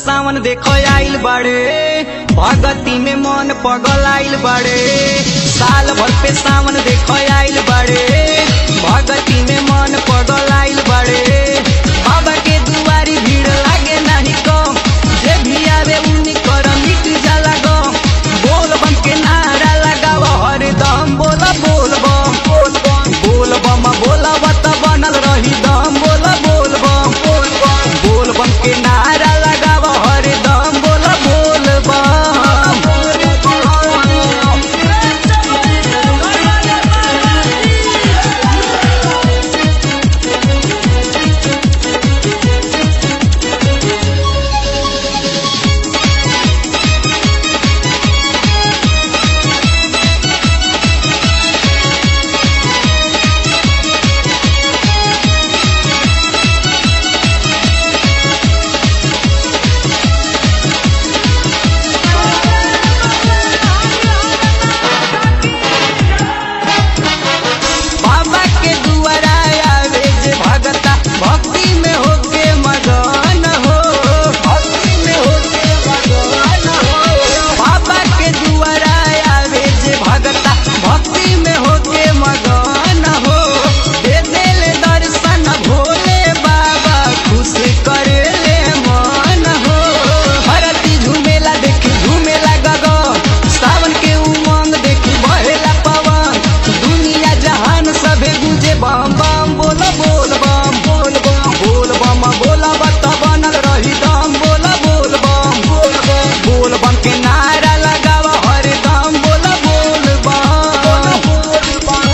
सावन देखो आइल बाड़े भगती में मन पगल आइल बाड़े साल भर पे सावन देखो आइल बाड़े भगती में मन पगल आइल बाड़े बाबा के दुआरी भीड़ लागे नहीं कम जे भी आवे उन्हीं कर मिट जाला गम बोल बम के नारा लगाव हरदम बोल बोल बम बोल बम बोल बम बोला बत बनल रही दम बोल बोल बम बोल बम बोल बम के नारा लगाव हरदम बोल बोल बम बाबा के दुआरा आवे जे भगता भक्ति में होके मगन हो भक्ति में होके मगन हो बाबा के दुआरा आवे जे भगता भक्ति में होके मगन हो दे देले दर्शन भोले बाबा खुश करेले मन हो भरती झूमेला देखी झूमेला गगन सावन के उमंग देखी बहेला पवन दुनिया जहान सभे गुजे बम बम बोल बोल बम बोल बम बोल बम बोला बत बनल रही दम बोल बोल बम बोल बम बोल बम के नारा लगाव हरदम बोल बोल बम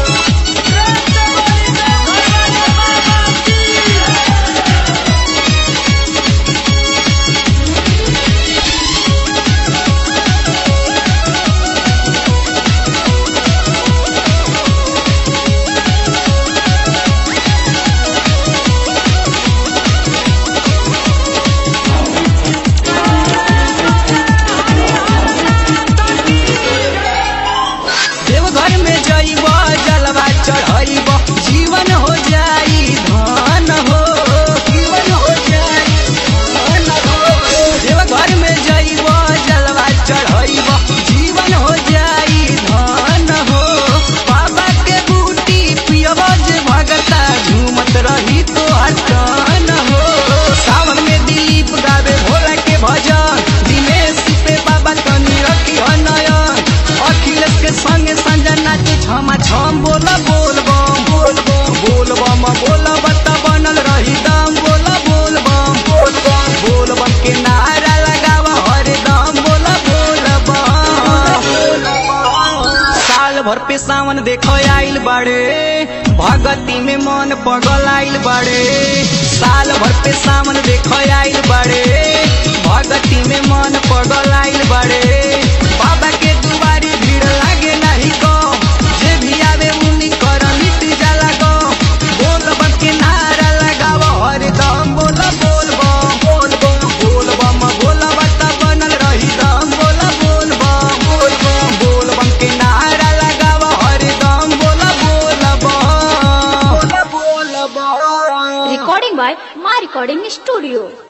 देवघर में जइब जलवा चढ़इब जीवन हो जाई धन हो जीवन हो जाई धन हो देवघर में जइब जलवा चढ़इब जीवन हो जाई धन हो बाबा के बूटी पियब जे भगता झूमत रही तो हसन हो सावन में दिलीप गावे भोला के भजन दिनेश पे बाबा तनी रखी नयन अखिलेश के संगे संजय नाचे छमा छम बोल बोल बम बोल बम बोल बम बोल बता बनल रही दम बोल बोल बम बोल बम बोल बम के नारा लगाव हरदम बोल बोल बम साल भर पे सावन देखो आइल बाड़े भगती में मन पगल आइल बाड़े साल भर पे सावन देखो आइल बाड़े भगती में मन पगल आइल बाड़े बाबा के दुआरी भीड़ लागे नहीं कम जे भी आवे उन्हीं कर मिट जाला गम बोल बम के नारा लगाव हरदम बोल बोल बम बोल बम बोल बम बोल बता बनल रही दम बोल बोल बम बोल बम बोल बम के नारा लगाव हरदम बोल बोल बम बोल बोल बम Recording by My Recording Studio.